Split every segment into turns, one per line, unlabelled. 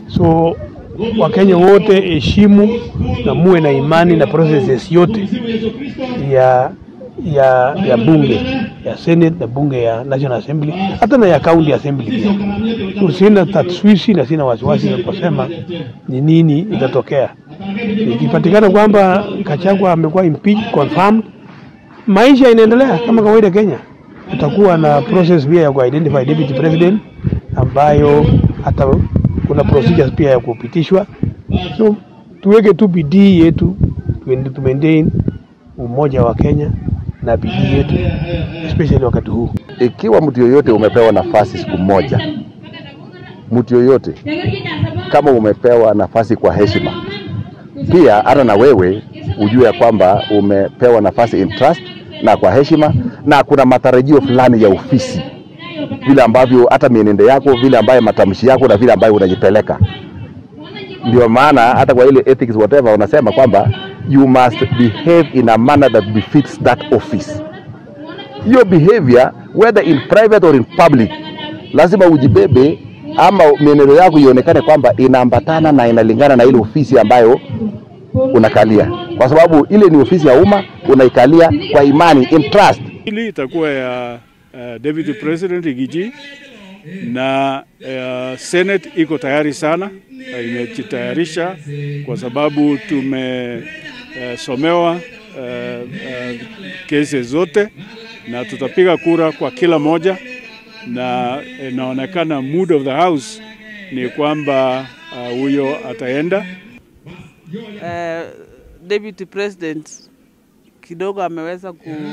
So Wakenya wote heshimu na muwe na imani na processes yote ya ya ya bunge ya Senate na bunge ya National Assembly hata na ya County Assembly pia. So sina taswishi na sina wasiwasi ya kusema ni nini itatokea. Ikipatikana kwamba Gachagua amekuwa impeached confirmed, maisha inaendelea kama kawaida Kenya. Tutakuwa na process pia ya kuidentify deputy president ambayo hata kuna procedures pia ya kupitishwa. So tuweke tu bidii yetu tuende tu maintain umoja wa Kenya na bidii yetu especially wakati huu.
Ikiwa mtu yoyote umepewa nafasi siku moja, mtu yoyote kama umepewa nafasi kwa heshima, pia hata na wewe ujue ya kwamba umepewa nafasi in trust na kwa heshima, na kuna matarajio fulani ya ofisi, vile ambavyo hata mienendo yako, vile ambayo matamshi yako na vile ambayo unajipeleka. Ndio maana hata kwa ile ethics whatever wanasema kwamba you must behave in a manner that befits that office. Hiyo behavior whether in private or in public, lazima ujibebe ama mienendo yako ionekane kwamba inaambatana na inalingana na ile ofisi ambayo unakalia, kwa sababu ile ni ofisi ya umma, unaikalia kwa imani, in trust.
Hili itakuwa ya uh, Deputy President Rigiji na uh, Senate iko tayari sana, uh, imejitayarisha kwa sababu tumesomewa uh, uh, uh, kesi zote na tutapiga kura kwa kila moja, na inaonekana mood of the house ni kwamba huyo uh, ataenda.
Uh, Deputy President kidogo ameweza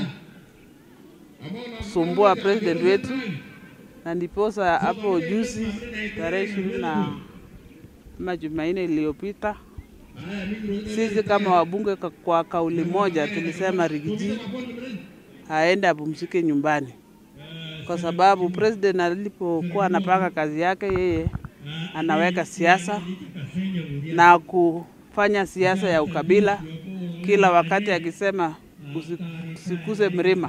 kusumbua president wetu, na ndiposa hapo juzi tarehe ishirini na ama Jumanne iliyopita sisi kama wabunge kwa kauli moja tulisema Rigiji aende apumzike nyumbani, kwa sababu president alipokuwa anapanga kazi yake, yeye anaweka siasa na kufanya siasa ya ukabila kila wakati akisema usikuse mlima.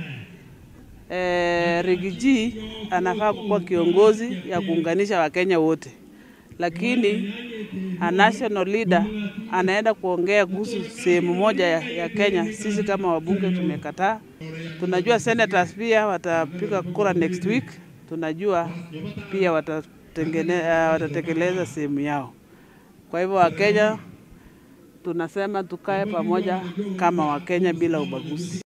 E, Rigiji anafaa kuwa kiongozi ya kuunganisha Wakenya wote, lakini a national leader anaenda kuongea kuhusu sehemu moja ya, ya Kenya. Sisi kama wabunge tumekataa. Tunajua senators pia watapiga kura next week, tunajua pia watatekeleza sehemu yao. Kwa hivyo Wakenya tunasema tukae pamoja kama Wakenya bila ubaguzi.